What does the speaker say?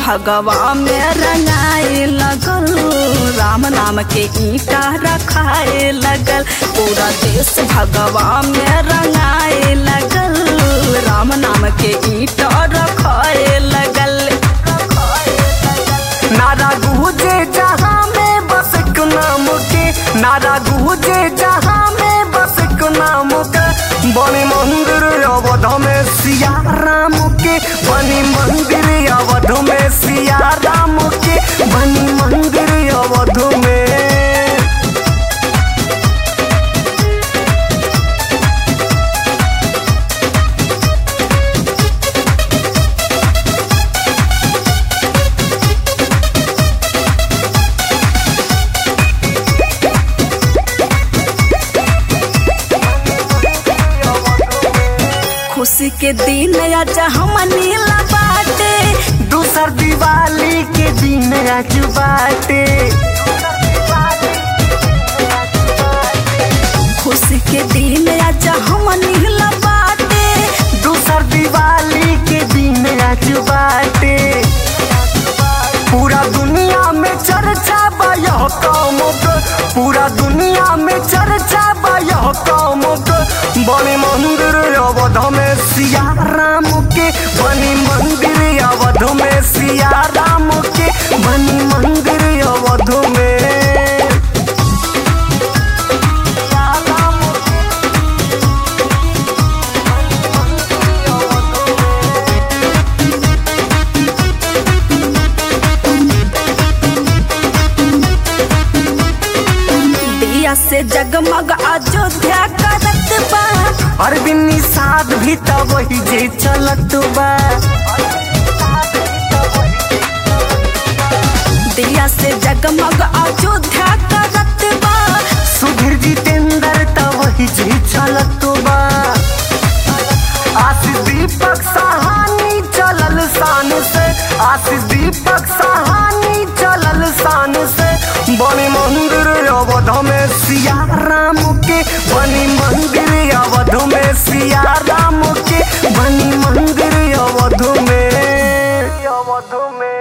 भगवा में रंगाए लगल राम नाम के ईटा रखाए लगल पूरा देश भगवा में रंगाए लगल राम नाम के ईटा रखाए लगल नारा गुजे जहाँ में बस एक नाम के नारा गुजे जहाँ में बस एक नाम के बनी मंदिर अवध में सिया राम के बनी मंदिर अवध में सिया राम के बनी मंदिर अवध में खुशी के दिन आज हम नीला बाटे दूसर दिवाली के दिन आज बाटे खुशी के दिन आज हम नीला बाटे दूसर दिवाली के दिन आज बाटे पूरा दुनिया में चर्चा बा यह काम के पूरा दुनिया में चर्चा बा यह काम के बनी मंदिर अवध में सिया राम के बनी मंदिर अवध में सिया राम के बनी मंदिर अवध में सिया राम के दिया से जगमग अयोध्या करत बा अरविंद निषाद भी त वही जे चलत बा दिया से जगमग अयोध्या करत बा सुधीर जितेंद्र त वही जे चलत बा आशीष दीपक सहानी चलल शान से आशीष दीपक सहानी चलल शान से बनी मंदिर अवध में सिया राम के बनी मंदिर अवध में सिया राम के बनी मंदिर अवध में अवध में